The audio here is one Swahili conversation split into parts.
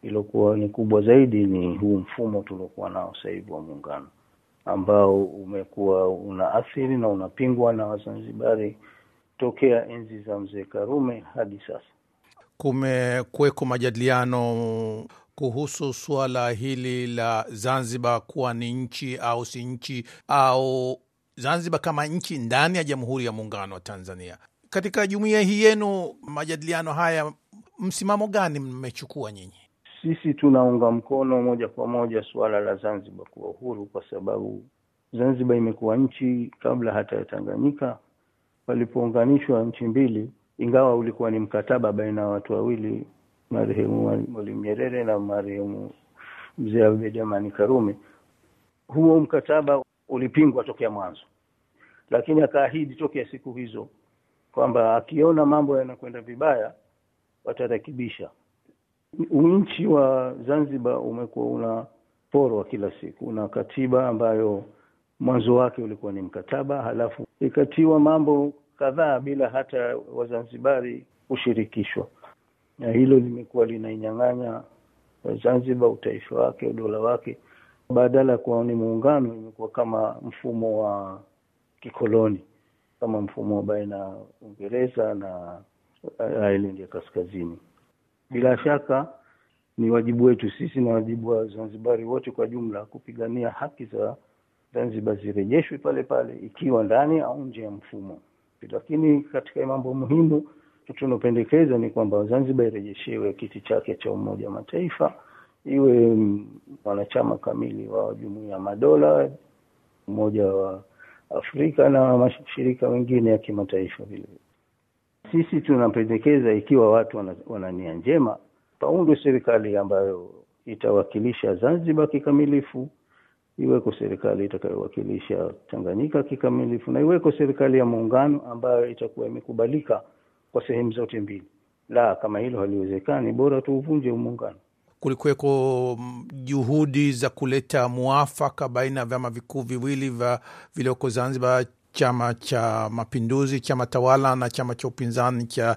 iliyokuwa ni kubwa zaidi ni huu mfumo tuliokuwa nao sasa hivi wa muungano ambao umekuwa unaathiri na unapingwa na Wazanzibari tokea enzi za mzee Karume hadi sasa. Kumekuweko majadiliano kuhusu suala hili la Zanzibar kuwa ni nchi au si nchi au Zanzibar kama nchi ndani ya Jamhuri ya Muungano wa Tanzania. Katika jumuiya hii yenu, majadiliano haya, msimamo gani mmechukua nyinyi? Sisi tunaunga mkono moja kwa moja suala la Zanzibar kuwa uhuru, kwa sababu Zanzibar imekuwa nchi kabla hata ya Tanganyika. Walipounganishwa nchi mbili, ingawa ulikuwa ni mkataba baina ya watu wawili, marehemu Mwalimu Nyerere na marehemu mzee Abeid Amani Karume, huo mkataba ulipingwa tokea mwanzo, lakini akaahidi tokea siku hizo kwamba akiona mambo yanakwenda vibaya watarekebisha. Nchi wa Zanzibar umekuwa unaporwa kila siku, una katiba ambayo mwanzo wake ulikuwa ni mkataba, halafu ikatiwa mambo kadhaa bila hata Wazanzibari kushirikishwa, na hilo limekuwa linainyang'anya Zanzibar utaifa wake, udola wake. Badala ya kuwa ni muungano, imekuwa kama mfumo wa kikoloni, kama mfumo baina ya Uingereza na Ireland ya kaskazini. Bila shaka ni wajibu wetu sisi na wajibu wa Zanzibari wote kwa jumla kupigania haki za Zanzibar zirejeshwe pale pale, ikiwa ndani au nje ya mfumo. Lakini katika mambo muhimu tunapendekeza ni kwamba Zanzibar irejeshewe kiti chake cha Umoja wa Mataifa, iwe mwanachama kamili wa Jumuiya ya Madola, Umoja wa Afrika na mashirika mengine ya kimataifa vile. Sisi tunapendekeza ikiwa watu wana, wana nia njema, paundwe serikali ambayo itawakilisha Zanzibar kikamilifu, iweko serikali itakayowakilisha Tanganyika kikamilifu, na iweko serikali ya muungano ambayo itakuwa imekubalika kwa sehemu zote mbili. La, kama hilo haliwezekani, bora tuuvunje muungano. Kulikuweko juhudi za kuleta muafaka baina ya vyama vikuu viwili vya vilioko Zanzibar, Chama cha Mapinduzi, chama tawala na chama cha upinzani cha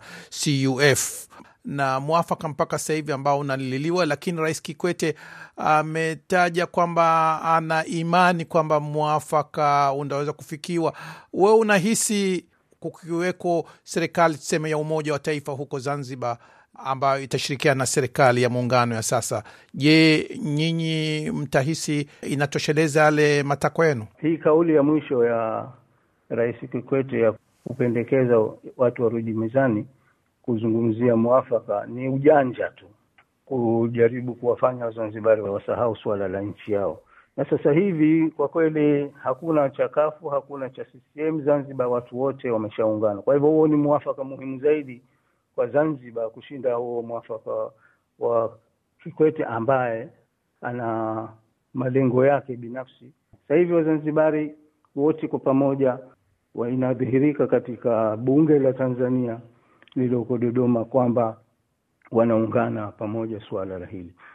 CUF na mwafaka mpaka sasa hivi ambao unaliliwa, lakini Rais Kikwete ametaja kwamba ana imani kwamba mwafaka unaweza kufikiwa. Wewe unahisi kukiweko serikali tuseme ya umoja wa taifa huko Zanzibar ambayo itashirikiana na serikali ya muungano ya sasa, je, nyinyi mtahisi inatosheleza yale matakwa yenu? Hii kauli ya mwisho ya Rais Kikwete ya kupendekeza watu warudi mezani kuzungumzia mwafaka ni ujanja tu, kujaribu kuwafanya Wazanzibari wasahau suala la nchi yao. Na sasa hivi kwa kweli hakuna cha kafu, hakuna cha CCM. Zanzibar watu wote wameshaungana. Kwa hivyo huo ni mwafaka muhimu zaidi kwa Zanzibar kushinda huo mwafaka wa Kikwete ambaye ana malengo yake binafsi. Sasa hivi Wazanzibari wote kwa pamoja inadhihirika katika bunge la Tanzania lililoko Dodoma kwamba wanaungana pamoja suala la hili.